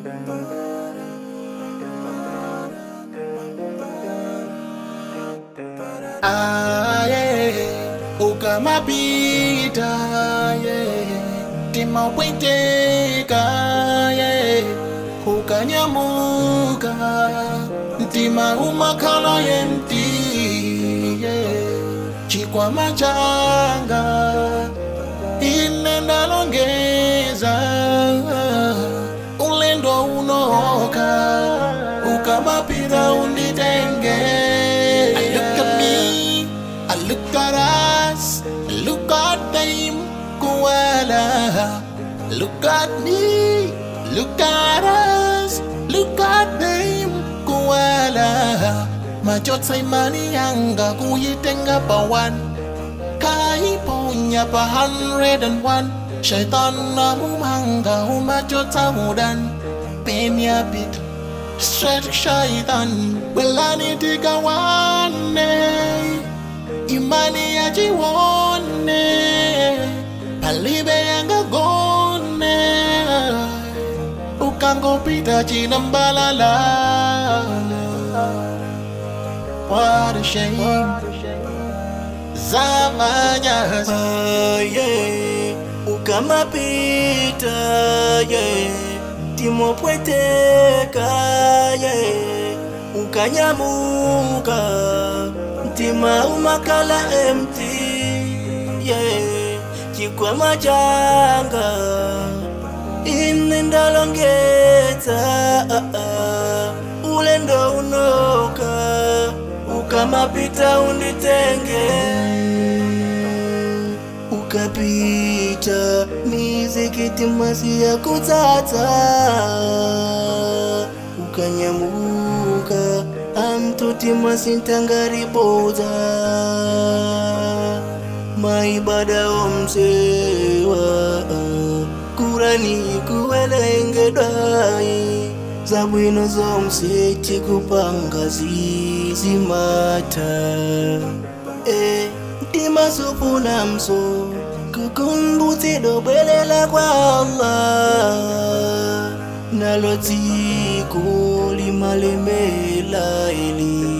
Ah, yeah. ukamapita yeah. timapweteka yeah. ukanyamuka mtima umakhala yemti yeah. chikwama changa ine ndalongeza ulendo unoka ukamapita unditenge I look at me, I look at us, I look at them, koala. Look at me, look at us, look at them, koala. Machozi imani yanga kuyitenga pa one, kaiponya pa hundred and one. Shaitan na mumanga umachota mudan, penya bit. Straight shaitan welani tigawane imani yajiwone palibe yangagone ukangopita china mbalala what a shame zamanyazi Ah, yeah. ukamapita yeah. timopweteka yeah. ukanyamuka mtima umakala emti yeah. chikwama changa ine ndalongeza ah, ah. ulendo unoka ukamapita unditenge ukapita mizikiti masi ya kutsatsa ukanyamuka amtuti masintangaribodza maibada omsewa kurani kuwelengedai zabwino zomseti kupanga zizimata e mtima sufuna mso kukumbutsidwa bwelela kwa allah nalo dziko limalemela ili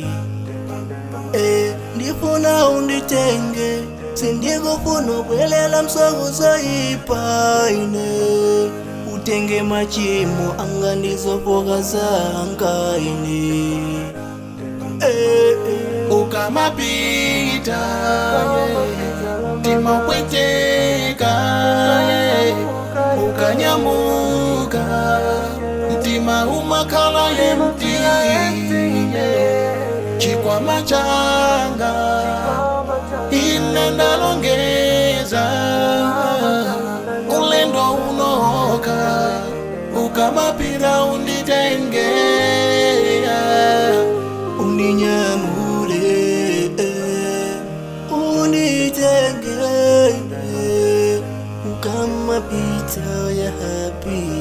e ndifuna unditenge sindikufuna bwelela msokuzoyipa ine utenge machimo anga ndizofoka zanga ine e, e. ukamapita yeah. timapweteka yeah. ukanyamuka mtima umakhala yemti yeah. chikwama changa ine ndalongeza ulendo unoka ukamapita unditenge uninyamule eh, unitenge eh, ukamapita ya hapi